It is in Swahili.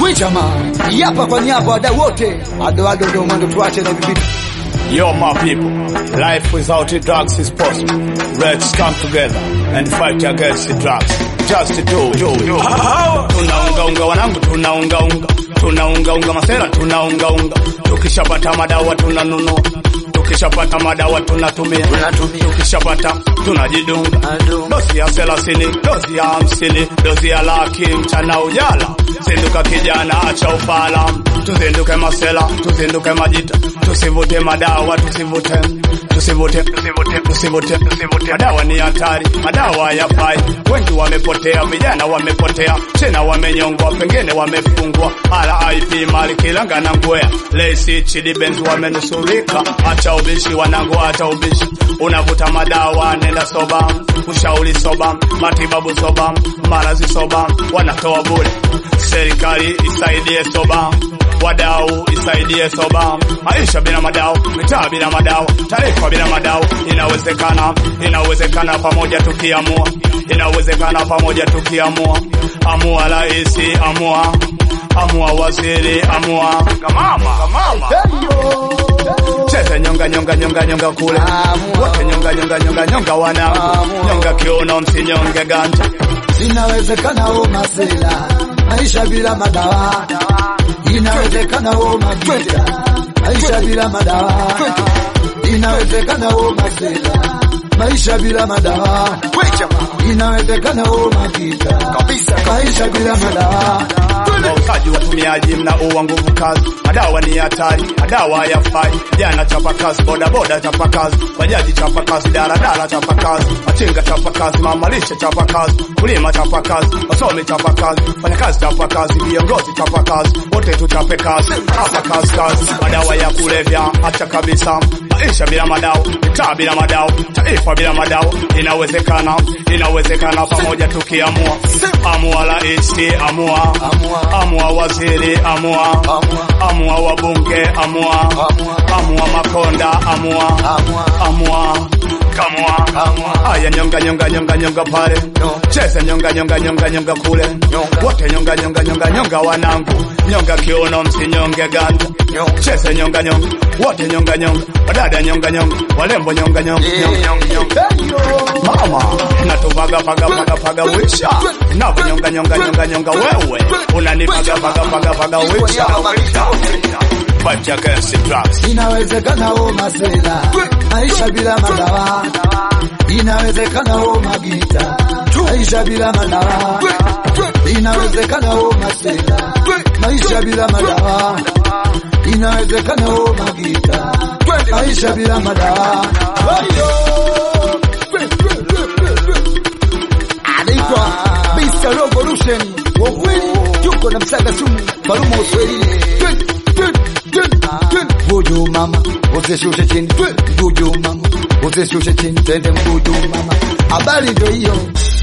We jamaa, hapa kwa niaba wadau wote, adoado ndo mwendo, tuache na vipitu. Yo, my people, life without the drugs is possible. Let's come together and fight against the drugs. Just do, do, do. Tunaunga unga wanangu, tunaunga unga, tunaunga unga masera, tunaunga unga. Tukishapata madawa tunanunua, tukishapata madawa tunatumia, tukishapata tunajidunga. Dozi ya thelathini, dozi ya hamsini, dozi ya laki, mchana ujala. Zinduka kijana, acha ufala, tuzinduke masela, tuzinduke majita, tusivute madawa, tusivute tusivute tusivute tusivute tusivute. Madawa ni hatari, madawa hayafai. Wengi wamepotea, vijana wamepotea, tena wamenyongwa, pengine wamefungwa. RIP Mali Kilanga na Ngwea, Lacey Chidi Benz wamenusurika. Acha ubishi wanangu, acha ubishi. Unavuta madawa, nenda soba, ushauri soba, matibabu soba, marazi soba, wanatoa bure. Serikali isaidie soba wadau isaidie soba. Maisha bila madao, mitaa bila madao, taarifa bila madao. Inawezekana, inawezekana pamoja tukiamua, inawezekana pamoja tukiamua. Amua raisi, amua, amua waziri, amua kamama, kamama. Cheza nyonga nyonga nyonga nyonga kule wote nyonga nyonga nyonga nyonga wanangu nyonga kiuno msinyonge ganja Inawezekana o masela, maisha bila madawa. Inawezekana o magita, maisha bila madawa. Inawezekana o masela, maisha bila madawa. Inawezekana o magita, maisha bila madawa. wauzaji watumiaji mnaua nguvu kazi, madawa ni hatari, madawa hayafai. Jana chapa kazi, bodaboda chapa kazi, bajaji chapa kazi, daladala chapa kazi, machinga chapa kazi, mamalishe chapa kazi, kulima chapa kazi, wasomi chapa kazi, fanyakazi chapa kazi, viongozi chapa kazi, wote tuchape kazi, hapa kazi kazi. Madawa ya kulevya acha kabisa, maisha bila madawa, mitaa bila madawa, taifa bila madawa. Inawezekana, inawezekana pamoja tukiamua. Amua raisi, amua amua waziri, amua amua wabunge, amua amua makonda, amua amua kamua aya nyonga nyonga nyonga nyonga pale cheza nyonga nyonga nyonga nyonga kule wote nyonga nyonga nyonga nyonga wanangu nyonga kiuno msinyonge ganda cheza nyonga nyonga wote nyonga nyonga wadada nyonga nyonga walembo nyonga nyonga nyonga nyonga mama natupaga paga paga paga wisha navo nyonga nyonga nyonga nyonga wewe unanipaga paga paga paga wisha fight against the drugs Inawezekana o masela, maisha bila madawa. Inawezekana o magita, maisha bila madawa. Inawezekana o masela, maisha bila madawa. Inawezekana o magita, maisha bila madawa. Anaitwa Mr. Revolution, wa kweli tuko na msaga sumu, Farumo Uswahilini. Mbuju mama, usishushe chini. Mbuju mama, usishushe chini. Twende mbuju mama, habari ndio hiyo.